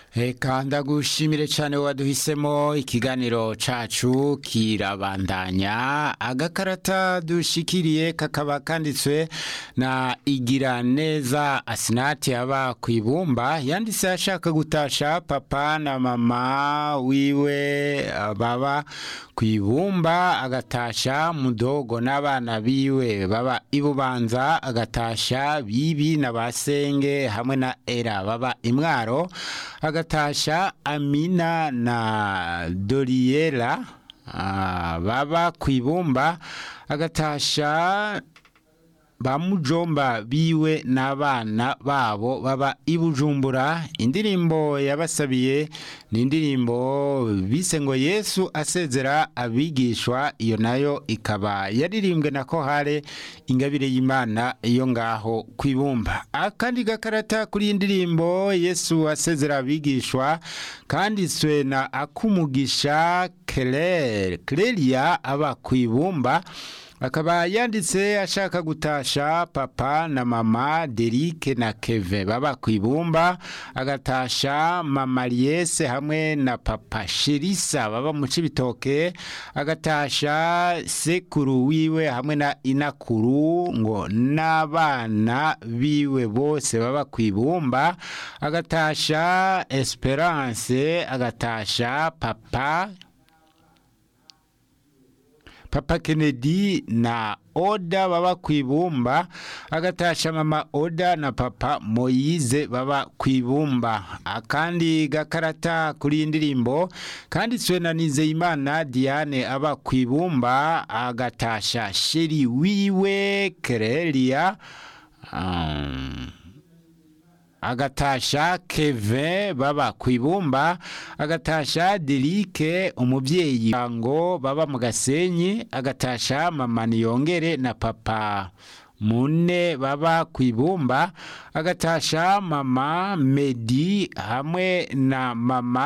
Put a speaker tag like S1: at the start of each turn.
S1: Eka ndagushimire cyane waduhisemo ikiganiro cacu kirabandanya agakarata dushikiriye kakaba kanditswe na igira neza asinati aba ku ibumba yanditse ashaka gutasha papa na mama wiwe baba ku ibumba agatasha mudogo n'abana biwe baba ibubanza agatasha bibi na basenge hamwe na era baba imwaro agatasha amina na doriyera baba ku ibumba agatasha ba mujomba biwe n'abana babo baba i bujumbura indirimbo yabasabiye ni indirimbo bise ngo yesu asezera abigishwa iyo nayo ikaba yaririmbwe na kohare ingabire y'imana iyo ngaho ku ibumba akandi gakarata kuri iyi ndirimbo yesu asezera abigishwa kanditswe na akumugisha kereria aba ku ibumba akaba yanditse ashaka gutasha papa na mama derike na keve baba ku ibumba agatasha mama liyese hamwe na papa sherisa baba mu cibitoke agatasha sekuru wiwe hamwe na inakuru ngo n'abana biwe bose baba ku ibumba agatasha esperance agatasha papa papa kennedy na oda baba ku ibumba agatasha mama oda na papa moyize baba ku ibumba akandi gakarata kuri iyi ndirimbo kanditswe na nizeyimana diane aba ku ibumba agatasha sheri wiwe kereria um, agatasha keve baba ku ibumba agatasha derike umubyeyi ngo baba mu gasenyi agatasha mama niyongere na papa mune baba ku ibumba agatasha mama medi hamwe na mama